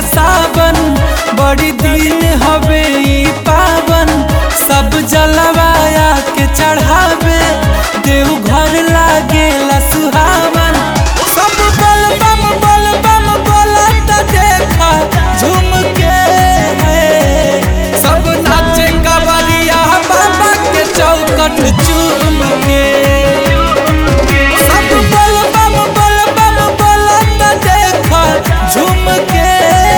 सावन बड़ी दिन हवे ई पावन सब जलवाया के चढ़ावे देव घर लागेला सुहावन सब बल बम बल बम बोलत देखा झूम के सब नाचे कवरिया बाबा के चौकट चूम के सब बल बम बल बम बोलत देखा झूम के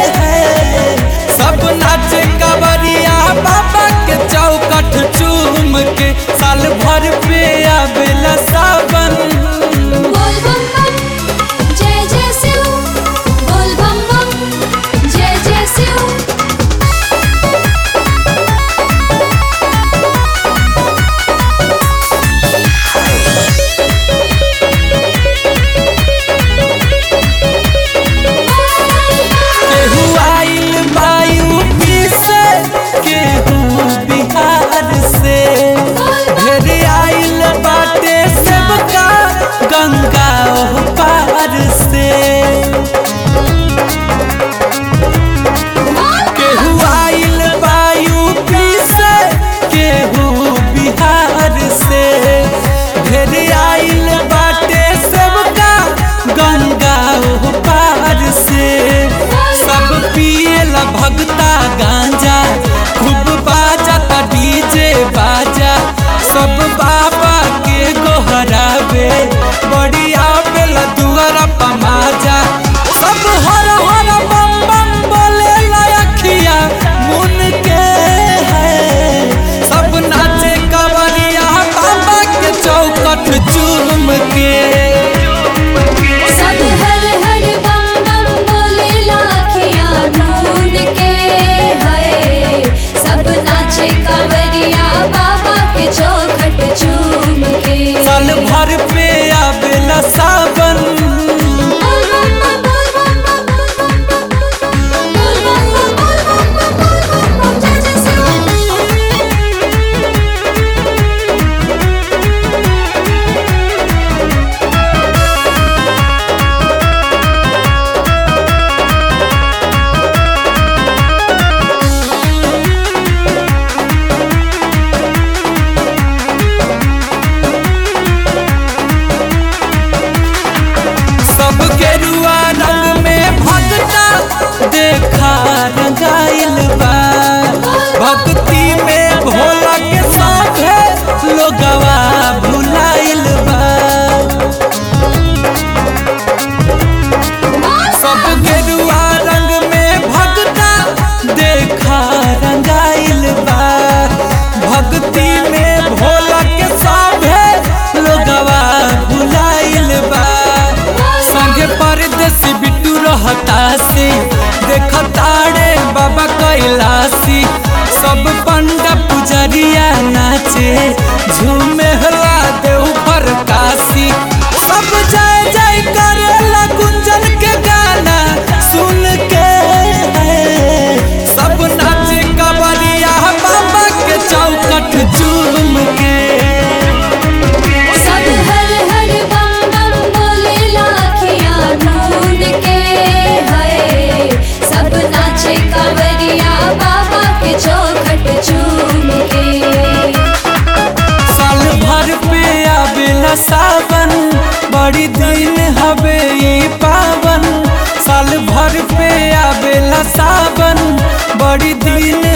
सब नाचे कवरिया बाबा के चौकट चूम के साल भर पे आवेला सावन बोल बम बम जय जय शिव बोल बम बम जय जय शिव केहू आइल वायु से केहू बिहार से ढेर आइल बाटे सबका गंगा ओह पार से केहू आइल वायु से केहू बिहार से ढेर आइल बाटे सबका गंगा ओह पार से सब पिएला भगता गांजा खूब बाजा ता डीजे बाजा सब बाबा के गोहरावे बड़ी आवेला दुआरा पमाजा सब हर हर बम बम बोले अखिया मुन के है सब नाचे कवरिया बाबा के चौकट चूम के सब हर हर बम बम बोले लाखियाँ ढूंढ के है सब नाचे कांवरिया बाबा के चौखट चूम के साल भर पे आवेला सावन बोल बम बम बोल बम बम बोल बम बम बोल बम बम बोल बम बम जय जय शिव सब गेरुआ रंग में भगता देखा रंगाइल बा भक्ति में भोला के साथे लोगवा भुलाइल बा सब गेरुआ रंग में भगता देखा रंगाइल बा भक्ति में भोला के साथे लोगवा भुलाइल बा संगे परदेसी बिट्टू रहता से देखताड़े बाबा कैलासी सब पंडा पुजरिया नाचे झूमे हला देव पर काशी सब जय जय करेला गुंजन के गाना सुन के सब नाचे कवरिया बाबा के चौकट चूम के सब हर हर बम बम बोले लाखियाँ ढूंढ के है सब नाचे कांवरिया बाबा के चौखट चूम के साल भर पे आवेला सावन बड़ी दिन हवे ई पावन साल भर पे आवेला सावन बड़ी दिन